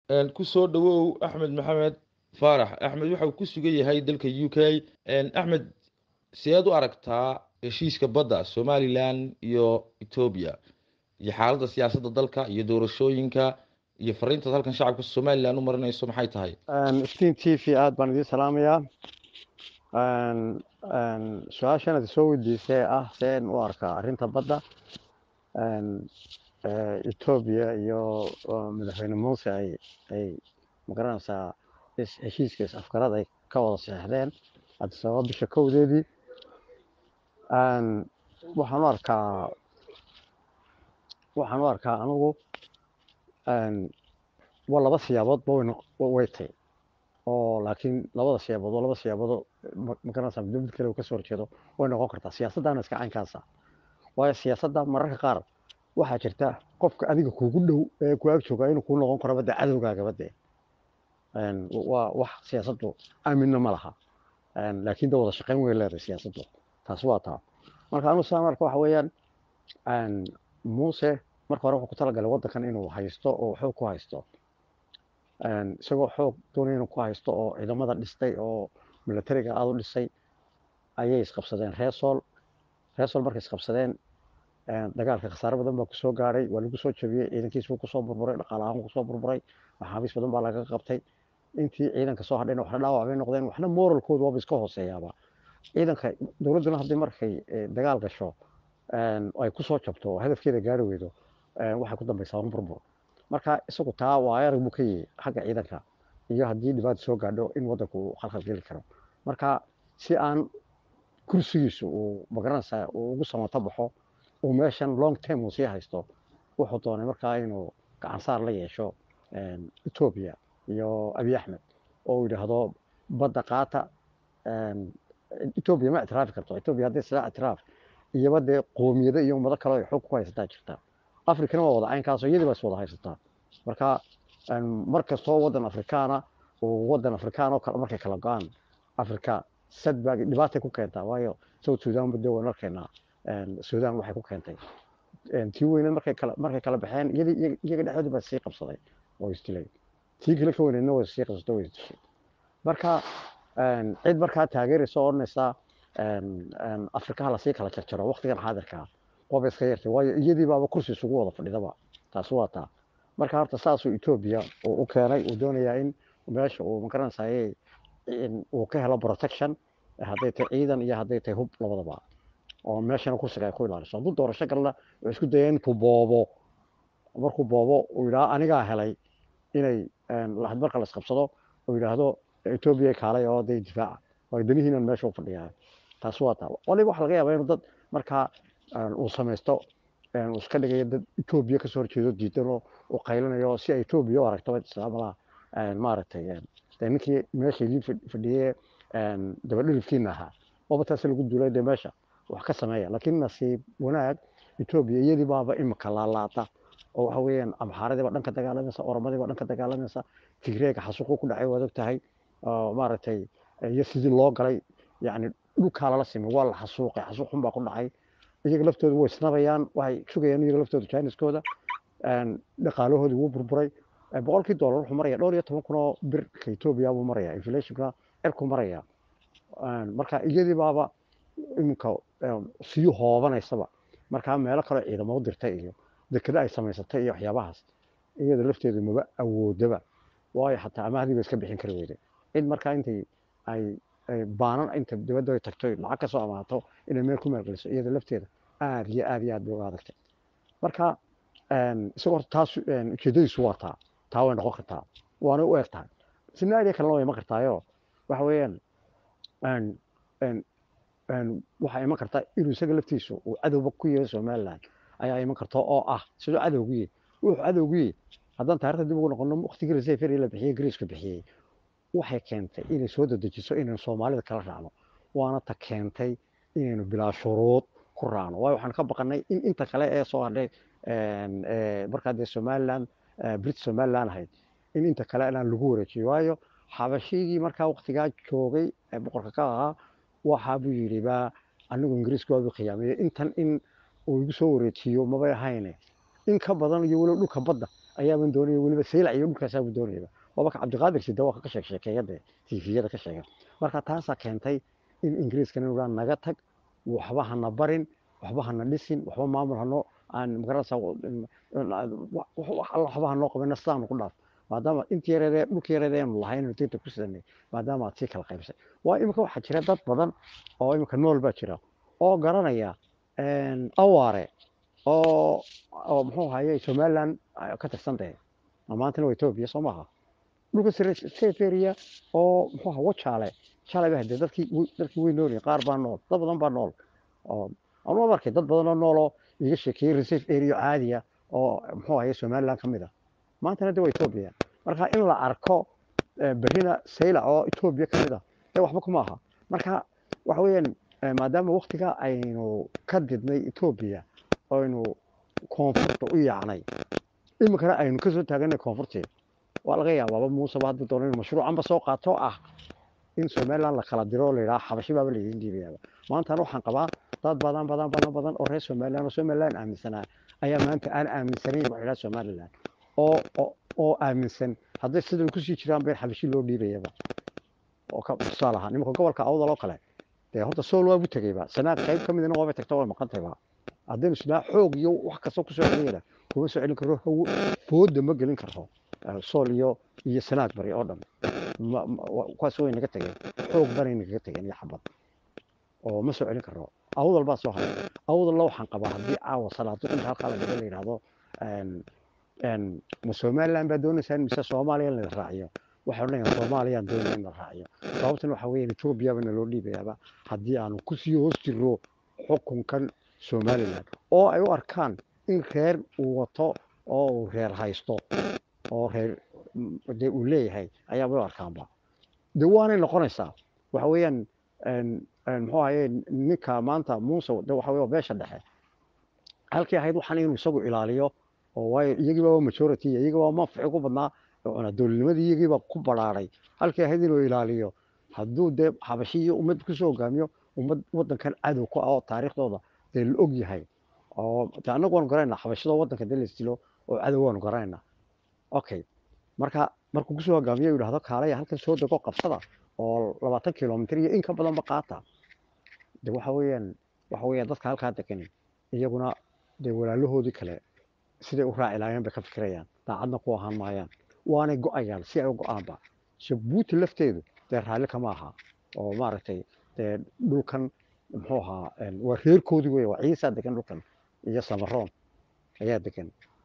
ku soo dhawow axmed maxamed faarax axmed waxa uu ku sugan yahay dalka u k axmed sideed u aragtaa heshiiska badda somalilan iyo etoobiya iyo xaaladda siyaasadda dalka iyo doorashooyinka iyo fariintaad halkan shacabka somalilan u marinayso maxay tahay stiin t v aada baan idiin salaamayaa su-aashan ad soo weydiisay ah seen u arkaa arrinta badda etoobiya iyo madaxweyne muuse ay ay magaranaysaa heshiiska is-afgarad ay ka wada saxeixdeen adisababa bisha kowdeedii waxaan u arkaa waxaan u arkaa anigu waa laba siyaaboodba way tay oo laakiin labada siyaabood waa laba siyaabood magaranaysaa midba mid kale uu kasoo horjeedo way noqon kartaa siyaasaddaana iska caynkaasa waayo siyaasadda mararka qaar waxaa jirta qofka adiga kuugu dhow ee ku ag jooga inuu kuu noqon karo bade cadowgaagaba dee waa wax siyaasaddu aaminna ma laha laakiin da wada shaqayn way leedahay siyaasaddu taas waa taa marka anu saan arka waxa weeyaan muuse marka hore wuxuu ku talagalay waddankan inuu haysto oo xoog ku haysto isagoo xoog doonaya inuu ku haysto oo ciidamada dhistay oo milatariga aada u dhisay ayay isqabsadeen reesool reesool markay isqabsadeen dagaalka khasaare badan baa kusoo gaadhay waa lagu soo jabiyey ciidankiis wuu kusoo burburay dhaqaale ahaan kusoo burburay maxaabiis badan baa laga qabtay intii ciidanka soo hadhayna waxna dhaawac bay noqdeen waxna moralkooda waaba iska hooseeyaaba ciidanka dowladduna haddii markay dagaal gasho ay kusoo jabto oo hadafkeeda gaari weydo waxay ku dambaysaa un burbur marka isagu taa waa arag buu ka yihi xagga ciidanka iyo haddii dhibaata soo gaadho in waddanku uu khalkhal geli karo marka si aan kursigiisu uu magaranaysaa uu ugu samato baxo uu meeshan long term uu sii haysto wuxuu doonay markaa inuu gacansaar la yeesho etoobiya iyo abiy axmed oo uu yidhaahdo badda qaata etoobiya ma ictiraafi karto etoobiya haddii sidaa ictiraaf iyoba dee qoomiyado iyo ummado kale ay xoog ku haysataa jirta afrikana waa wada caynkaasoo iyadii baa is wada haysataa marka mar kastoo waddan afrikaana uu waddan afrikaan oo kale markay kala go-aan afrika sadbaa dhibaatay ku keentaa waayo south sudan badde waan arkaynaa sudan waxay ku keentay tii weyneed markay kala markay kala baxeen iyadii iyaga dhexdoodii baa sii qabsaday oo isdilay tii kale ka weyneedna way sii qabsatay way isdishay marka cid markaa taageeraysa oo odhanaysa afrikaha lasii kala jarjaro waqtigan xaadirkaa qoba iska yartay waayo iyadii baaba kursi isugu wada fadhidaba taasi waa taa marka horta saasuu etoobiya uu u keenay uu doonayaa in meesha uu magaranaysaye uu ka helo protection hadday tahay ciidan iyo hadday tahay hub labadaba oo meeshana kursiga ay ku ilaaliso hadduu doorasho galna wuxuu isku dayay intuu boobo markuu boobo uu yidhaha anigaa helay inay marka la isqabsado uu yidhaahdo etoobiya kaalay oo dee difaaca waayo danihiinan meesha u fadhiyaa taasi waa taa waliba waxa laga yaabaa inuu dad markaa uu samaysto uu iska dhigayo dad etoobiya kasoo horjeedo diidan oo uu qaylinayo si ay etoobiya u aragto islaamalaha maaragtay dee ninkii meesha idiin fadhiyey dabadhilifkiina ahaa ooba taasi lagu duulay dee meesha wax ka sameeya laakiin nasiib wanaag etoobiya iyadii baaba imika laalaata oo waxa weeyaan amxaaradii baa dhanka dagaalamaysa oromadii baa dhanka dagaalamaysa tigreega xasuuqu ku dhacay waad og tahay maaragtay iyo sidii loo galay yacni dhulkaa lala simi waa la xasuuqay xasuuq xun baa ku dhacay iyaga laftooda way isnabayaan waxay sugayaan iyaga laftooda jiniskooda dhaqaalahoodii wuu burburay boqolkii doolar wuxuu maraya dhowr iyo toban kun oo birka etoobiya buu maraya inflationka cirku maraya marka iyadii baaba iminka sii hoobanaysaba markaa meelo kaleo ciidamo u dirtay iyo dekeda ay samaysatay iyo waxyaabahaas iyada lafteedu maba awoodaba waayo xataa amaahdii ba iska bixin kari weyday cid markaa intay ay baanan inta dibadda ay tagto lacag ka soo amaato inay meel ku maalgeliso iyada lafteeda aad iyo aad iyo aad bay uga adagtay marka isagoo horta taas ujeedadiisu waa taa taa way noqon kartaa waana u eg tahay sinaariya kalena way iman kartaayo waxa weeyaan waxaa iman karta inuu isaga laftiisu uu cadowba ku yahay somaliland ayaa iman karta oo ah siduu cadowgu yahay wuxuu cadowgu yahay haddaan taarikhda dib ugu noqono waqtigii resefer la bixiyey greeska bixiyey waxay keentay inay soo dedejiso inaynu soomaalida kala raacno waana ta keentay inaynu bilaa shuruud ku raacno waayo waxaan ka baqanay in inta kale ee soo hadhay markaa dee somaliland brit somaliland ahayd in inta kale inaan lagu wareejiyo waayo xabashigii markaa waqtigaa joogay ee boqorka ka ahaa waxa buu yidhi baa anigu ingiriisku waabuu khiyaamiyey intan in uu igu soo wareejiyo mabay ahayne in ka badan iyo weliba dhulka badda ayaaban doonaya weliba saylac iyo dhulkaasaabuu doonayaba waaba ka cabdiqaadir sida waa ka sheeg sheekeeya dee tifiyada ka sheega marka taasaa keentay in ingiriiskana inuu dhaan naga tag waxba hana barin waxba hana dhisin waxba maamul hanoo aan magaranaysaa waxba hanoo qabina sidaanu ku dhaaf maadaama intii yareedee dhulkii yareedee aanu lahayn inuu dinta ku sidanay maadaama aad sii kala qaybsay waa imika waxaa jira dad badan oo imika nool baa jira oo garanaya awaare oo oo muxuu ahaye somaliland ka tirsan tahay maantana waa etoobiya soo maaha dhulka seferia oo muxuu aha wajaale shalay baa hadee dadkii dadkii way noolyihin qaar baa nool dad badan baa nool oo anuu markay dad badan oo nooloo iga sheekeeyey reserve area caadiya oo muxuu ahaye somaliland ka mid ah maantana de waa etoobiya marka in la arko berrina saylac oo etoobiya ka mid ah dee waxba kuma aha marka waxa weeyaan maadaama waktiga aynu ka didnay etoobiya aynu koonfurta u yaacnay iminkana aynu kasoo taaganay koonfurtii waa laga yaabaaba muuseba hadda doona inu mashruucanba soo qaato ah in somaliland la kala diro la yidhaha xabashi baaba laydin dhiibayaaba maantana waxaan qabaa dad badan badan badan badan oo reer somaliland oo somaliland aaminsanaa ayaa maanta aan aaminsanayn waxa yidhaha somaliland oo oo aaminsan hadday sidan kusii jiraan been xabashi loo dhiibayaba oo ka tusaale ahaa nimanka gobolka awdal oo kale dee horta sool waabu tegeyba sanaad qayb ka midna waabay tagta way maqantayba haddaynu isnaa xoog iyo wax kasta kusoo celiyana kuma soo celin karo fooda ma gelin karo sool iyo iyo sanaad bari oo dhan kuwaas way naga tegeen xoog banay nagaga tegeen iyo xabad oo ma soo celin karo awdal baa soo haray awdalla waxaan qabaa haddii caawa salaado inta halkaa la dhigo la yidhaahdo ma somaliland baa doonaysaan mise soomaaliya la raaciyo waxay odhanayaan soomaaliyaan doonaya in la raaciyo sababtan waxa weeyaan etoobiya bana loo dhiibayaaba haddii aanu kusii hoos jirro xukunkan somaliland oo ay u arkaan in reer uu wato oo uu reer haysto oo reer dee uu leeyahay ayaaba u arkaanba de waanay noqonaysaa waxa weeyaan muxuu ahaye ninka maanta muuse de waxa wey beesha dhexe halkii ahayd waxaan inuu isagu ilaaliyo oo waayo iyagiiba waa majority iyagiiba waa manfici ku badnaa dowladnimadii iyagiiba ku badhaaray halkii ahayd inuu ilaaliyo hadduu dee xabashi iyo ummad kusoo hogaamiyo ummad wadankan cadow ku ah oo taariikhdooda dee la og yahay oo de annagu waanu garanayna xabashadoo wadanka dee laisdilo oo cadow waanu garanayna okay marka markuu kusoo hogaamiyo yidhahdo kaalaya halkan soo dego qabsada oo labaatan kilomitr iyo in ka badanba qaata de waxa weeyaan waxa weeyaan dadka halkaa degan iyaguna dee walaalahoodii kale siday u raaci lahaayeen bay ka fikirayaan daacadna ku ahaan maayaan waanay go-ayaan si ay u go-aanba jabuuti lafteedu dee raalli kama aha oo maaragtay dee dhulkan muxuu ahaa waa reerkoodii wey waa ciisaa degan dhulkan iyo samaroon ayaa degan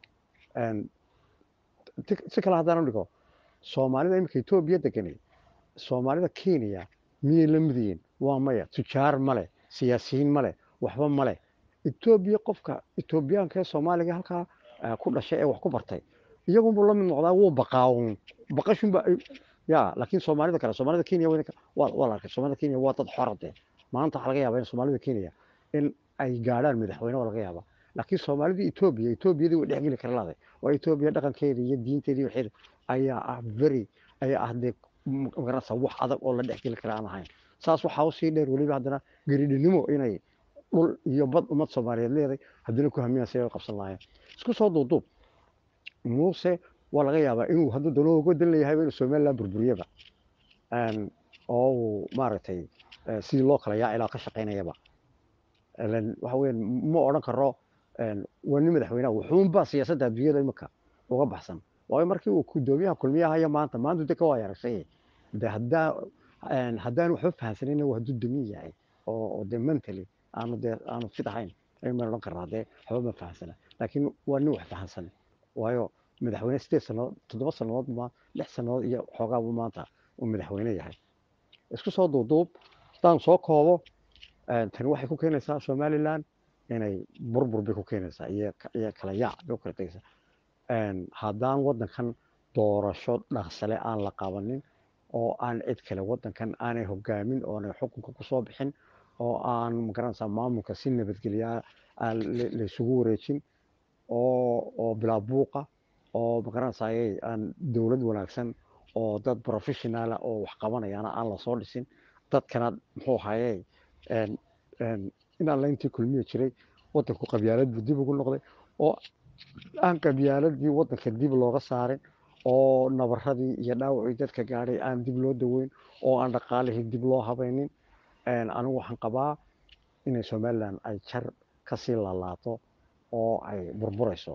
si kale haddaan dhigo soomaalida iminka etoobiya deganay soomaalida kenya miyay la mid yihiin waa maya tujaar male siyaasiyiin male waxba male etoobiya qofka etoobiyaanka ee soomaaliga halkaa ku dhashay ee wax ku bartay iyagunbuu la mid noqdaa wuu baqaawun baqashunba ya laakiin soomaalida kale soomaalida kenya waa la arkay soomaalida kenya waa dad xorade maanta waxaa laga yaabaa in soomaalida kenya in ay gaadhaan madaxweyne waa laga yaabaa laakiin soomaalida etoobiya etoobiyadii way dhexgeli kara laaday waa etoobiya dhaqankeeda iyo diinteedii waxeeda ayaa ah very ayaa ah dee magaranaysa wax adag oo la dhexgeli kara aan ahayn saas waxaa usii dheer weliba haddana geridhinimo inay dhul iyo bad ummad soomaaliyeed leeday haddana ku hamiyaan si ay u qabsan lahaayeen isku soo duuduub muuse waa laga yaabaa inuu hadduu dano uga dan leeyahayba inuu somaliland burburiyaba oo uu maaragtay sidii loo kala yaacilaa ka shaqaynayaba waxa weeyaan ma odhan karo waa nin madaxweynaha wuxuunba siyaasadda adduunyada imika uga baxsan waayo markii uu gudoomiyaha kulmiyaha iyo maanta maanta de ka waa yaragsay de haddaa haddaan waxba fahansanin hadduu damin yahay oo de mentally aanu de aanu fit ahayn aymaan odhan karnaa dee waxba ma fahansana laakiin waa nin wax fahansan waayo madaxweyne sideed sannadood toddoba sannadood ma lix sannadood iyo xoogaabu maanta uu madaxweyne yahay isku soo duuduub haddaan soo koobo tani waxay ku keenaysaa somaliland inay burbur bay ku keenaysaa iyo iyo kala yaac bay ku kala tegaysaa haddaan waddankan doorasho dhaqsale aan la qabanin oo aan cid kale waddankan aanay hogaamin oonay xukunka kusoo bixin oo aan magaranaysaa maamulka si nabadgelyaa aan laysugu wareejin oo oo bilaa buuqa oo magaranaysaayey aan dowlad wanaagsan oo dad professionaala oo wax qabanayaana aan lasoo dhisin dadkana muxuu ahayey inaan layntii kulmiya jiray waddanku qabyaalad buu dib ugu noqday oo aan qabyaaladii waddanka dib looga saarin oo nabaradii iyo dhaawacii dadka gaadhay aan dib loo daweyn oo aan dhaqaalihii dib loo habaynin anigu waxaan qabaa inay somalilan ay jar kasii lalaato oo ay burburayso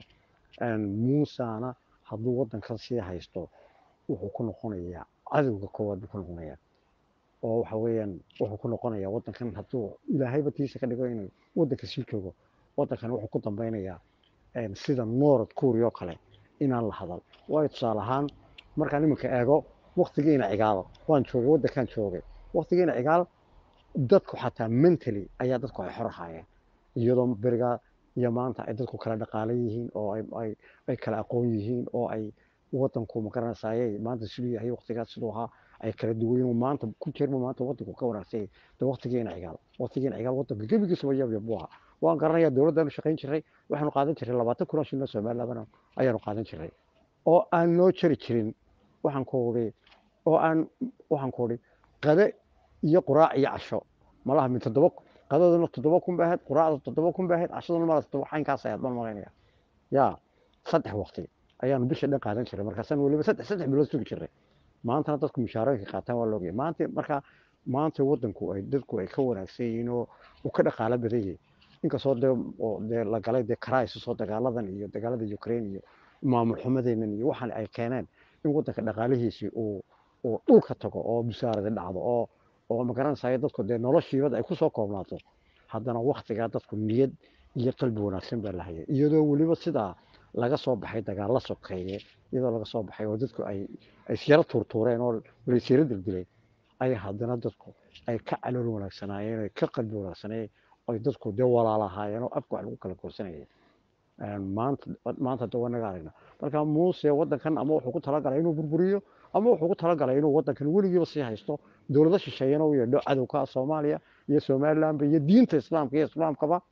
muusana hadduu waddankan sii haysto wuxuu ku noqonayaa cadowga koowaad buu ku noqonayaa oo waxa weeyaan wuxuu ku noqonayaa waddankan hadduu ilaahayba tiisa ka dhigo inuu waddanka sii joogo waddankan wuxuu ku dambeynayaa sida north korea oo kale inaan la hadal waayo tusaale ahaan markaan iminka eego waktigiina cigaal waan joogay waddankan joogay waktigiina cigaal dadku xataa mentally ayaa dadku ay xor ahaayeen iyadoo berigaa iyo maanta ay dadku kala dhaqaala yihiin oo ay kala aqoon yihiin oo ay waddanku magaranaysaayey maanta siduu yahay waktigaas siduu ahaa ay kala duwayen maanta ku jirma maanta waddanku ka wanaagsan de waktigiina cigaal waktigiina cigaal waddanka gebigiisaba yabyab buu ahaa waan garanayaa dowladdaanu shaqayn jiray waxaanu qaadan jiray labaatan kun oo shilin oo somalilandana ayaanu qaadan jiray oo aan noo jari jirin waxaan ku uri oo aan waxaan ku uri qade iyo quraac iyo casho malaha min toddoba qadaduna toddoba kun ba ahayd quraacda toddoba kun ba ahayd cashaduna mala toddoba xaynkaas ayaad baan malaynaya yaa saddex waqti ayaanu bisha dhan qaadan jiray markaasaan weliba saddex saddex bilood sugi jiray maantana dadku mushaarooyinka qaataan waa loogaya maanta marka maanta waddanku ay dadku ay ka wanaagsan yihiin oo uu ka dhaqaalo badan yahay inkastoo dee oo dee la galay dee crisis oo dagaaladan iyo dagaalada ukraine iyo maamul xumadeenan iyo waxaan ay keeneen in waddanka dhaqaalihiisii uu uu dhulka tago oo musaarada dhacdo oo oo magaranaysayo dadku dee noloshiibada ay kusoo koobnaato haddana waktigaa dadku niyad iyo qalbi wanaagsan baa la hayay iyadoo weliba sidaa laga soo baxay dagaalla sokeeye iyadoo laga soo baxay oo dadku ay ay isyaro tuurtuureen oo laysyaro dildileen ay haddana dadku ay ka calool wanaagsanaayeen ay ka qalbi wanaagsanayeen ay dadku dee walaalahaayeen oo afka wax lagu kala korsanayay maanta maanta de wanaga aragna marka muuse waddankan ama wuxuu ku talagalay inuu burburiyo ama wuxuu ku talagalay inuu waddankan weligiiba sii haysto dowlado shisheeyana u yeedho cadowka soomaaliya iyo somalilandba iyo diinta islaamka iyo islaamkaba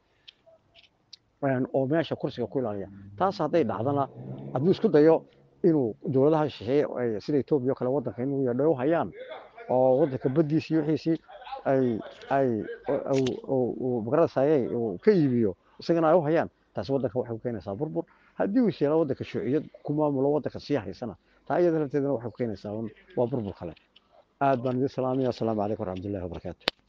oo meesha kursiga ku ilaaliya taas hadday dhacdana hadduu isku dayo inuu dowladaha shisheeye sida etoobiya o kale waddanka inuu yeedho u hayaan oo waddanka baddiisii wixiisii ay ay magaranaysaye uu ka iibiyo isagana ay u hayaan taasi waddanka waxay ku keenaysaa burbur haddii uu isyeelo waddanka shuuciyad ku maamulo waddanka sii haysana taa iyada lafteedana waxay ku keenaysaa waa burbur kale aad baan idin salaamaya asalaamu calaykum waraxmatullahi wabarakaatu